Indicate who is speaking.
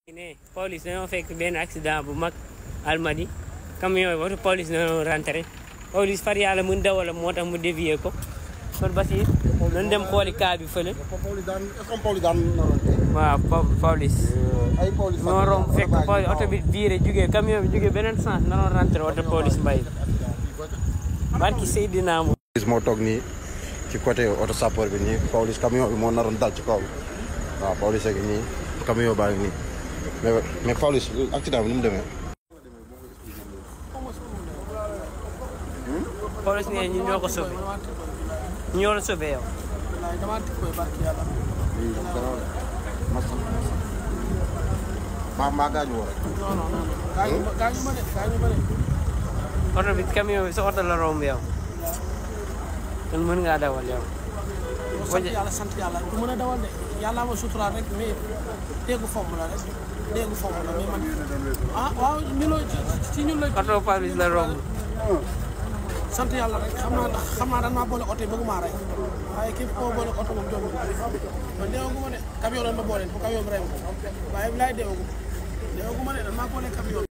Speaker 1: ne police dañoo fekk benn accident bu mag almadi camion yi watu police dañoo rentré police far yàlla mun dawala moo tax mu dévier ko kon Basir nañ dem xooli cas bi fële
Speaker 2: Pawlish daan est-ce que Pawlish daan naroon tey.
Speaker 1: waaw po- police
Speaker 2: ay Pawlish.
Speaker 1: moo romb fekk police oto bi viré jugee camion bi jugee beneen sens nanoon rentré oto police mbay barki Seydina mo
Speaker 2: Pawlish moo toog nii ci côté auto sapeur bi nii Pawlish camion bi moo naroon dal ci kaw waaw Pawlish ak nii camion baa ngi nii mais mais Pawlish accident bi ni mu demee.
Speaker 1: police ne ñu ñoo ko sauvé ñoo la sauvé yow
Speaker 3: wallaay damaa tikk koy barki yàlla
Speaker 2: lii dara masa maa maa gaañu woo rek.
Speaker 3: non non non gaañu ma gaañu ma de gaañu ma de
Speaker 1: oto bi camion bi sa oto la romb yow kon mën ngaa dawal yow
Speaker 3: yow sant yàlla sant yàlla du mën a dawal de yàlla ma suturaal rek mais déggu fomm la rek déggu fomm la mais man ah waaw ñu la ci ñun la
Speaker 1: oto police la romb
Speaker 3: sant yàlla rek xam naa ndax xam naa daan maa boole oto yi bëgguma rey waaye képp koo boole oto moom jombi man deewagu ma de camion doon ma boole bu camion bi rey ma waaye bilaay deewagu deewagu ma de dan maa boole camion